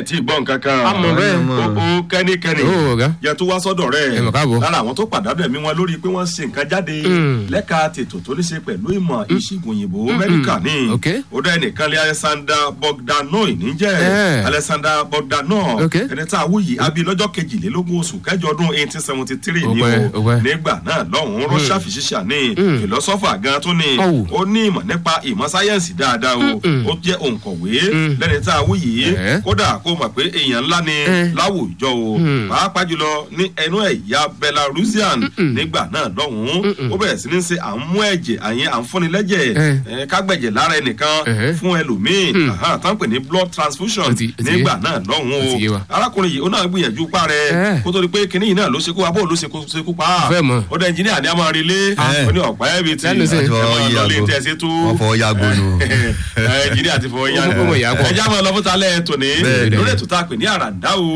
ẹ̀ tí ì gbọ́ nǹkan kan. A mọ̀ bẹ́ẹ̀. ó ó kẹ́nikẹ́ni. Ó, ọ̀gá. yẹ tó wá sọ́dọ̀ rẹ̀. Ẹ mọ̀ káàbọ̀. lára àwọn tó pàdánù ẹ̀mí wọn lórí pé wọ́n ṣe nǹkan jáde. Mm. lẹ́ka tètò tó ní ṣe pẹ̀lú ìmọ̀ ìṣègùn òyìnbó mẹ́ríkà ní. Ok. ó dá ẹnìkan lé alexander bogdanoi níjẹ́. Eh. alexander bogdanoi. Ok. ẹni tá a wú yìí abi lọ́jọ́ kejìlélógún oṣù kẹjọ ọdún eighteen seventy three Ó ni pẹ́, ó o. pẹ́. nígbà náà lọ́hùn-ún rọ́ṣà fìṣíṣà ní fìlọ́sọ́fà gan tó ní. Ọ̀wù. ó ní ìmọ̀ nípa ìmọ̀ sáyẹ́ǹsì dáadáa o. ó jẹ́ òǹkọ̀wé lẹ́ni tá a wú yìí Eh. kódà kó mọ̀ pé èèyàn ńlá ni Eh. láwùjọ o pàápàá jùlọ ní ẹnu ẹ̀yà belarusian nígbà náà lọ́hùn-ún ó bẹ̀rẹ̀ sí ní ṣe à ń mú ẹ̀jẹ̀ àyẹn à ń fúnni lẹ́jẹ̀ Eh. eh, kágbẹ̀jẹ̀ lára ẹnìkan Eh. fún ẹlòmíì Aha, tá ń pè ní blood transfusion Ó ti- ó ti yé. nígbà náà lọ́hùn-ún Ó ti yé wa. o arákùnrin yìí ó náà gbìyànjú pa rẹ̀ Eh. kó tó di pé kinní yìí náà ló ṣekú abó ló ṣekú ṣekú pa á Fẹ́ mọ̀. ó dẹ ẹnjìníà ni a máa relé Eh. ó ní ọ̀pá ẹ̀bì tí Lẹ́nu sí. ẹ Wọ́n máa yí lọ lé aago. tẹ̀ sí tú wọ́n fọwọ́ yàgò nù. ẹnjìníà ti fọwọ́ yá Ó mọ̀ pé mo yà á pọ̀. ẹjá máa lọ fún talẹ́ tòní Bẹ́ẹ̀ ni. lórí ètò tá a pè ní àràǹdá o